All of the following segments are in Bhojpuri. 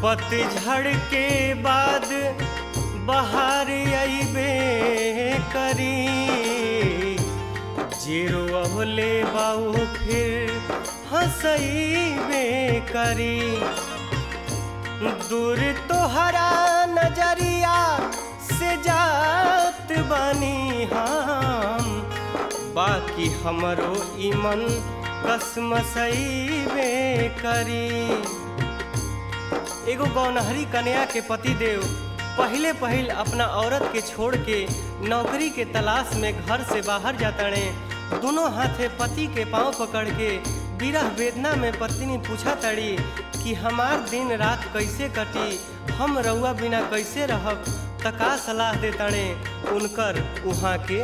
पतझड़ के बाद बहार अइबे करी जीरो अवले बाऊ फिर हंसइबे करी दूर तोहरा नजरिया से जात बानी हम बाकी हमरो ईमन कसमसइबे करी एगो गौनहरी कन्या के पति देव पहले पहिल अपना औरत के छोड़ के नौकरी के तलाश में घर से बाहर जाताड़े दोनों हाथे पति के पांव पकड़ के विरह वेदना में पत्नी पूछा तड़ी कि हमार दिन रात कैसे कटी हम रउआ बिना कैसे रहब त का सलाह दे तड़े उनकर उहाँ के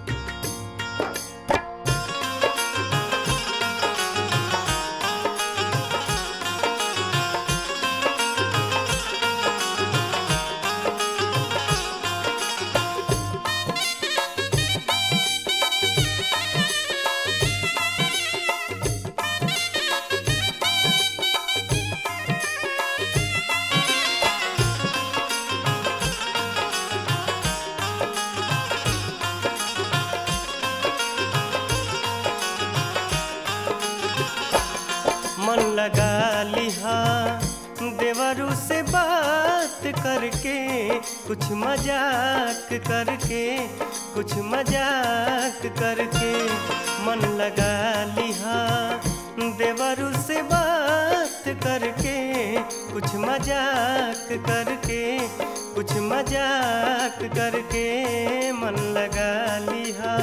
मन लगा लिहा देवरू से बात करके कुछ मजाक करके कुछ मजाक करके मन लगा लिहा देवरू से बात करके कुछ मजाक करके कुछ मजाक करके मन लगा लिहा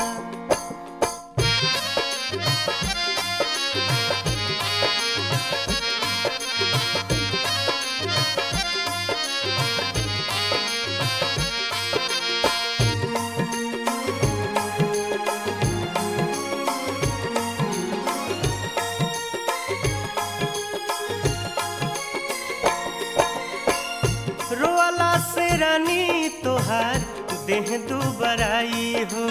रोअला से रानी तोहार देह दू बराई हो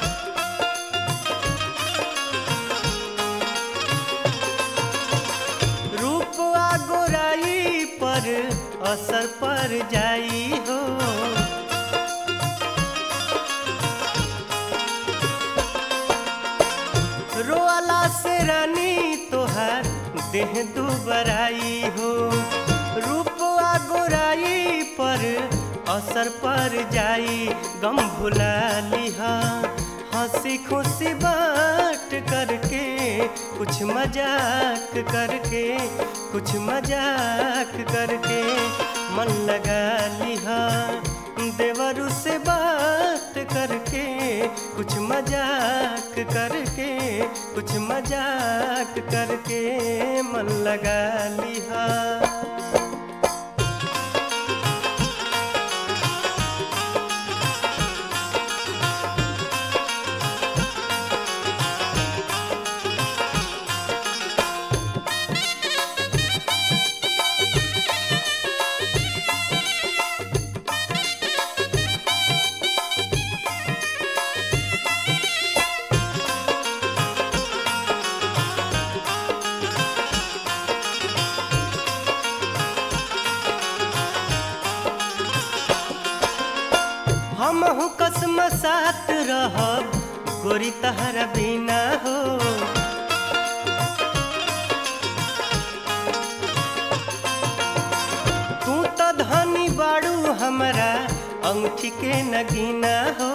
रूप आ गोराई पर असर पर जाई हो रोअला से रानी तोहार देह दू बराई हो रूप आ गोराई पर असर पर जाई गम भुला लिहा हंसी खुशी बात करके कुछ मजाक करके कुछ मजाक करके मन लगा लिहा देवरू से बात करके कुछ मजाक करके कुछ मजाक करके मन लगा लिहा हमहु कसम साथ रहब गोरी तहरा बिना हो तू तो धनी बाड़ू हमरा अंगूठी के नगीना हो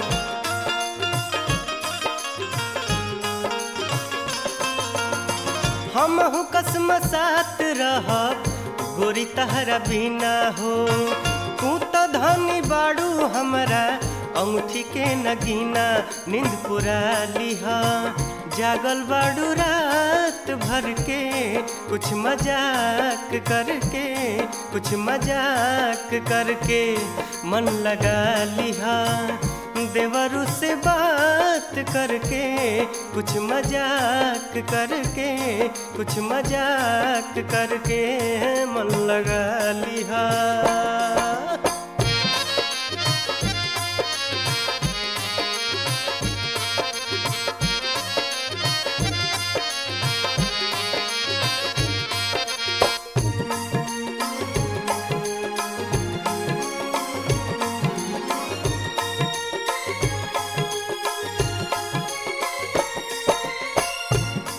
हमहु कसम साथ रहब गोरी तहरा बिना हो तू तो धनी बाड़ू हमरा अंगूठी के नगीना नींद पुरा लिहा जागल बाड़ू रात भर के कुछ मजाक करके कुछ मजाक करके मन लगा लिहा देवरू से बात करके कुछ मजाक करके कुछ मजाक करके मन लगा लिहा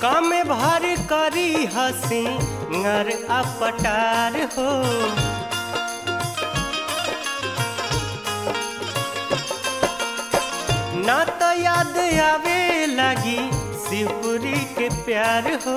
काम भारी करी हसी नर अपटार हो ना तो याद आवे लगी शिवपुरी के प्यार हो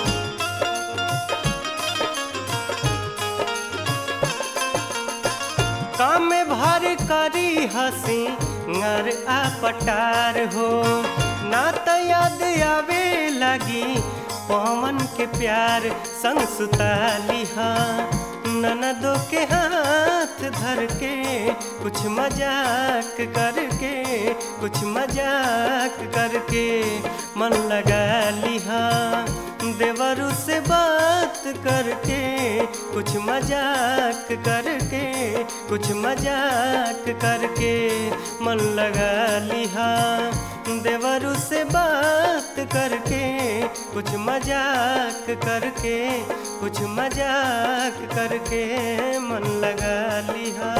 काम भर करी हसी नर आ पटार हो ना तो याद आवे लगी पवन के प्यार संग सुताली हाँ ननदो के हाथ धर के कुछ मजाक करके कुछ मजाक करके मन लगा लिहा देवरू से बात करके कुछ मजाक करके कुछ मजाक करके मन लगा लिहा देवरू से बात करके कुछ मजाक करके कुछ मजाक करके मन लगा लिहा